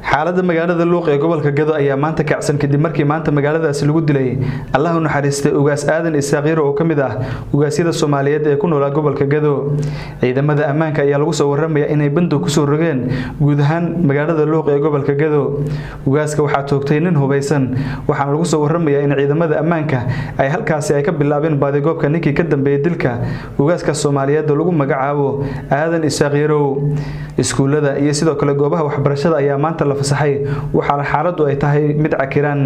xaaladda magaalada luuq ee gobolka gado ayaa maanta kacsan kadib markii maanta magaaladaasi lagu dilay allah u naxariistay ugaas aadan isaaqiiro oo ka mid ah ugaasyada soomaaliyeed ee ku noolaa gobolka gado ciidamada ammaanka ayaa lagu soo waramaya inay bandow kusoo rogeen guud ahaan magaalada luuq ee gobolka gado ugaaska waxaa toogtay nin hubaysan waxaana lagu soo waramayaa in ciidamada ammaanka ay halkaasi ay ka bilaabeen baadigoobka ninkii ka dambeeyay dilka ugaaska soomaaliyeed oo lagu magacaabo aadan isaaqiirow iskuullada iyo sidoo kale goobaha waxbarashada ayaa maanta la fasaxay waxaana xaaladdu ay tahay mid cakiran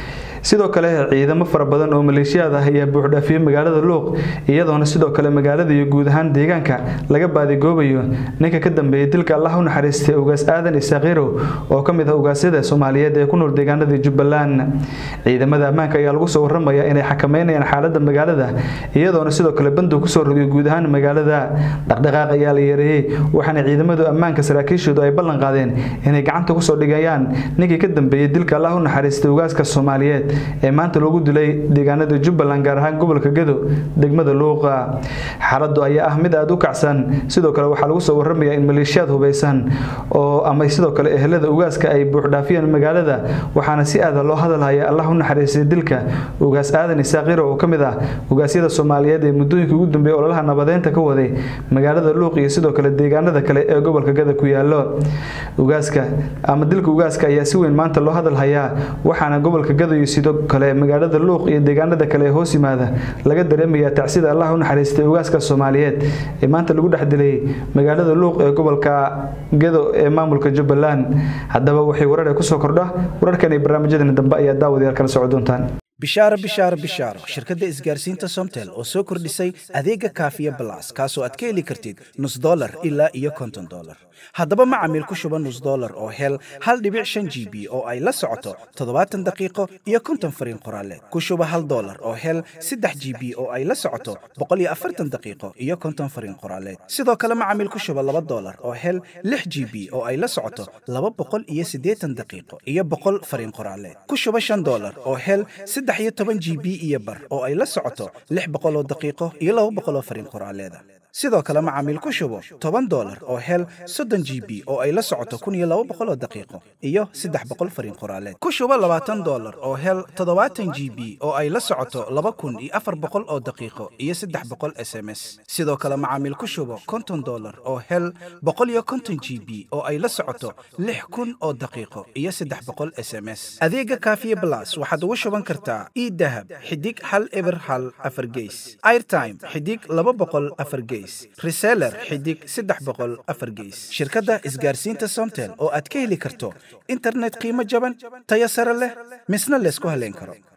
sidoo kale ciidamo fara badan oo maleeshiyaad ah ayaa buuxdhaafiyey magaalada luuq iyadoona sidoo kale magaalada iyo guud ahaan deegaanka laga baadigoobayo ninka ka dambeeyay dilka allah u naxariistay ugaas aadan isaaqiirow oo ka mid ah ugaasyada soomaaliyeed ee ku nool deegaanada jubbaland ciidamada ammaanka ayaa lagu soo waramaya inay xakameynayaan xaaladda magaalada iyadoona sidoo kale bandow kusoo rogay guud ahaan magaalada dhaqdhaqaaq ayaa la yareeyey waxaana ciidamadu ammaanka saraakiishoodu ay ballan qaadeen inay gacanta kusoo dhigayaan ninkii ka dambeeyay dilka allah u naxariistay ugaaska soomaaliyeed ee maanta loogu dilay deegaanada jubbaland gaar ahaan gobolka gado degmada luuqa xaaladdu ayaa ah mid aada u kacsan sidoo kale waxaa lagu soo waramaya in maleeshiyaad hubaysan oo ama sidoo kale ehelada ugaaska ay buuxdhaafiyeen magaalada waxaana si aada loo hadalhaya allah u naxariistay dilka ugaas aadan isaaqiro oo ka mid ah ugaasyada soomaaliyeed ee muddooyinka ugu dambeeyay ololaha nabadeynta ka waday magaalada luuq iyo sidoo kale deegaanada kale ee gobolka gada ku yaalo ugaaska ama dilka ugaaska ayaa si weyn maanta loo hadalhayaa waxaana gobolka gada iyo sidoo kale magaalada luuq iyo deegaanada kale ee hoos yimaada laga dareemayaa tacsida allah u naxariistay ugaaska soomaaliyeed ee maanta lagu dhex dilay magaalada luuq ee gobolka gado ee maamulka jubbaland haddaba waxay warar kusoo kordha wararkan iyo barnaamijyadan dambe ayaa daawadayaal kala soco doontaan bishaaro bishaaro bishaaro shirkadda isgaarsiinta somtel oo soo kordhisay adeega kaafiya balas kaasoo aad ka heli kartid nus dolar ilaa iyo konton dolar haddaba macamiil ku shuba nus dolar oo hel hal dhibic shan g b oo ay la socoto toddobaatan daqiiqo iyo konton fariin qoraaleed ku shuba hal dolar oo hel saddex g b oo ay la socoto boqol iyo afartan daqiiqo iyo konton fariin qoraaleed sidoo kale macamiil ku shuba laba dolar oo hel lix g b oo ay la socoto laba boqol iyo siddeetan daqiiqo iyo boqol fariin qoraaleed ku shuba shan dolar oo hel saddex iyo toban g b iyo bar oo ay la socoto lix boqoloo daqiiqo iyo laba boqoloo fariin qoraaleeda sidoo kale macaamiil ku shubo toban dolar oo hel soddon g b oo ay la socoto kun iyo laba boqoloo daqiiqo iyo saddex boqol fariin qoraaleed ku shubo labaatan dolar oo hel toddobaatan g b oo ay la socoto laba kun iyo afar boqol oo daqiiqo iyo saddex boqol s m s sidoo kale macaamiil ku shubo konton dolar oo hel boqol iyo konton g b oo ay la socoto lix kun oo daqiiqo iyo saddex boqol s m s adeega kaafiye blas waxaad ugu shuban kartaa idahab xidig hal eber hal afar geys airtime xidig laba boqol afar geys reseller xidig saddex boqol afar geys shirkadda isgaarsiinta somtel oo aad ka heli karto internet qiimo jaban tayo sare leh misna laysku haleyn karo